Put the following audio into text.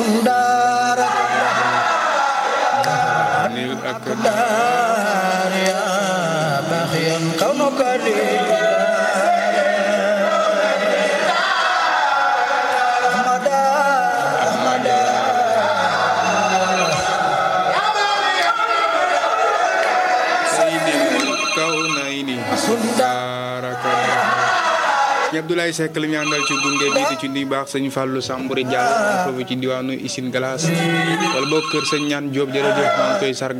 Kundara Anil ak Dar ya Bakhyan kaunuka di Ahmada Ahmada Sayyidil Kawnayni Baraka Sëñ Abdoulaye Seck la ñu àndal ci gunge bi di ci nuyu baax sëñ Fallou Sambouri Diallo foofu ci diwaanu Isine Glace wala boog kër sëñ ñaan Diop jërëjëf maa ngi koy sargal